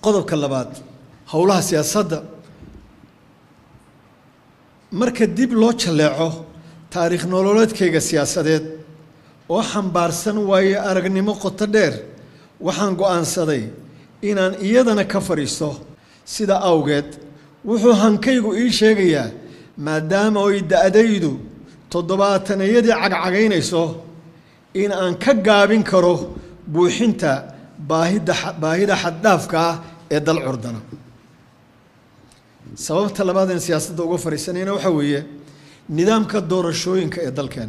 qodobka labaad howlaha siyaasadda marka dib loo jalleeco taariikh nololeedkayga siyaasadeed oo xambaarsan waayo aragnimo qoto dheer waxaan go'aansaday inaan iyadana ka fadhiisto sida awgeed wuxuu hankaygu ii sheegayaa maadaama oy da'daydu toddobaatanayadii cagcagaynayso in aan ka gaabin karo buuxinta baahida baahida xaddhaafka ah ee dal curdana sababta labaad een siyaasadda uga fadhiisanayna waxaa weeye nidaamka doorashooyinka ee dalkeen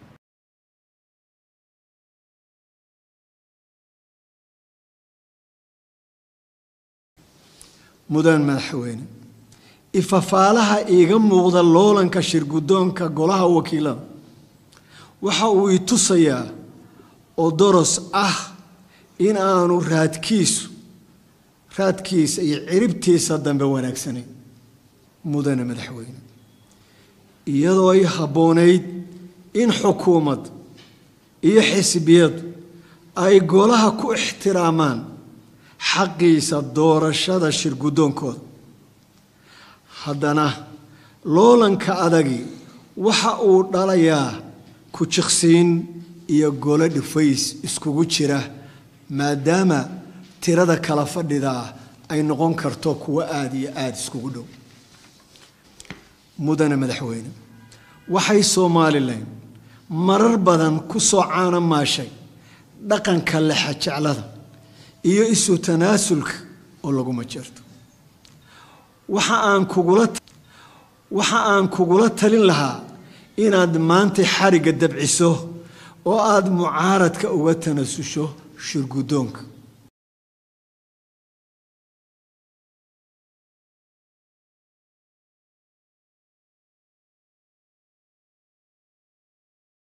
mudan madaxweyne ifafaalaha iiga muuqda loolanka shirguddoonka golaha wakiilada waxa uu i tusayaa oo doros ah in aanu raadkiisu raadkiisa iyo ciribtiisa dambe wanaagsanayn mudane madaxweyne iyadoo ay habboonayd in xukuumad iyo xisbiyadu ay golaha ku ixtiraamaan xaqiisa doorashada shirguddoonkooda haddana loolanka adagi waxa uu dhalayaa ku jiqsiin iyo golo dhifays iskugu jira maadaama tirada kala fadhidaa ay noqon karto kuwo aada iyo aada iskugu dhow mudane madaxweyne waxay somalilan marar badan ku soo caana maashay dhaqanka lexajeclada iyo isu tanaasulka oo laguma jirto waxa aan kugula waxa aan kugula talin lahaa inaad maanta xarigga dabciso oo aada mucaaradka uga tanasusho shirguddoonka